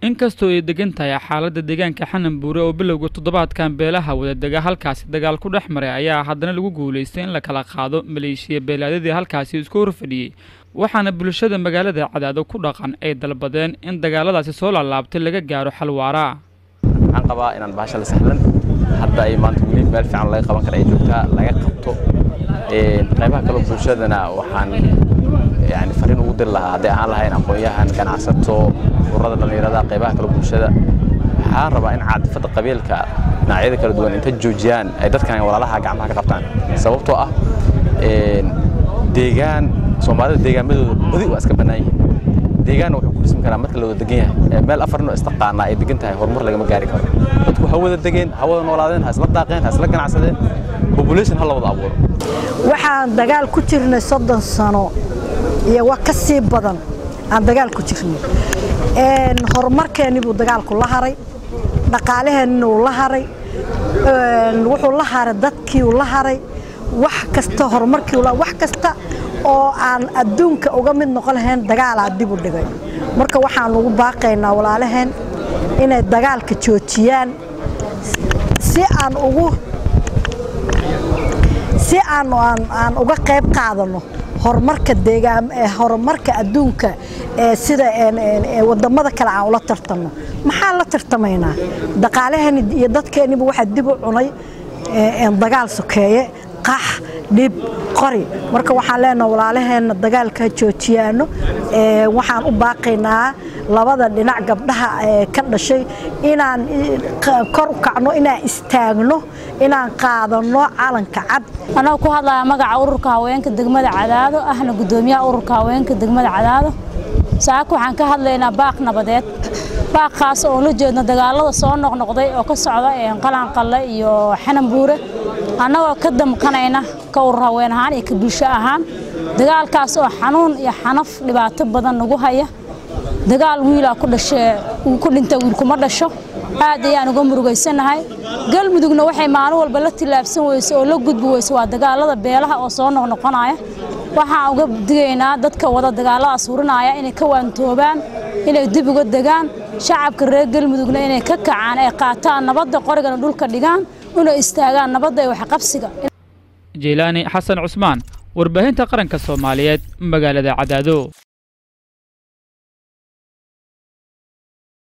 inkastoo ay degan tahay xaaladda deegaanka xanan buure oo bilowga toddobaadkan beelaha wadadega halkaasi dagaal ku dhex maray ayaa haddana lagu guulaystay in la kala qaado maleeshiya beelaadadii halkaasi isku horfadhiyey waxaana bulshada magaalada cadaado ku dhaqan ay dalbadeen in dagaaladaasi soo laalaabtay laga gaaro xal waara waxaan qabaa inaan bahasha la sahlan hadda ay maanta weli meel fiican laga qaban kara ay joogtaa laga qabto qaybaha kale bulshadana waxaan yani fariin ugu diri lahaa hadday ahaan lahayn aqoon-yahan ganacsato ururada dhallinyarada qaybaha kale bulshada waxaan rabaa in caadifadda qabiilka dhinacyada kala duwan inta joojiyaan ay dadkan walaalaha gacmaha ka qabtaan sababtoo ah deegaan soomaalida deegaamadooda badi waa iska bannaan yihiin deegaanna wuxuu ku dhismi karaa marka la wada degan yahay meel afar nin oo istaqaanaa ay degan tahay horumar lagama gaari karo dadku ha wada degeen ha wada noolaadeen ha isla daaqeen ha isla ganacsadeen population ha la wada abuuro waxaan dagaal ku jirnay soddon sano iyo wax ka sii badan aan dagaal ku jirnay horumarkeenni buu dagaalku la haray dhaqaalaheenni uu la haray wuxuu la haray dadkii uu la haray wax kasta horumarkii wax kasta oo aan adduunka uga mid noqon lahayn dagaalaa dib u dhigay marka waxaan ugu baaqaynaa walaalaheen inay dagaalka joojiyaan si aan ugu si aan aan uga qayb qaadano horumarka deegaan horumarka adduunka ee sida wadamada kale aan ula tartano maxaan la tartamaynaa dhaqaalaheeni iyo dadkeeniba waxaa dib u cunay dagaal sokeeye qax dhib qori marka waxaan leenaha walaalaheenna dagaalka joojiyaano waxaan u baaqaynaa labada dhinac gabdhaha ka dhashay inaan kor u kacno inaan istaagno inaan qaadano calanka cad anagoo ku hadlaya magaca ururka haweenka degmada cadaado ahna gudoomiyaha ururka haweenka degmada cadaado saaka waxaan ka hadlaynaa baaq nabadeed baaqaas oo la jeedno dagaalada soo noqnoqday oo ka socda qalanqalle iyo xanan buure annagoo ka damqanayna ka urur haween ahaan iyo ka bulsho ahaan dagaalkaas oo xanuun iyo xanaf dhibaato badan nagu haya dagaal wiilaa ku dhashee ku dhinta wiil kuma dhasho aad ayaan uga murugaysanahay galmudugna waxay maalin walba la tillaabsan weyse oo la gudbi weyse waa dagaalada beelaha oo soo noqnoqonaya waxaan uga digaynaa dadka wada dagaaladaas hurinaya inay ka waantoobaan inay dib uga degaan shacabka reer galmudugna inay ka kacaan ay qaataan nabadda qorigana dhulka dhigaan inay istaagaan nabadda iyo waxqabsiga jeylaani xasan cusmaan warbaahinta qaranka soomaaliyeed magaalada cadaado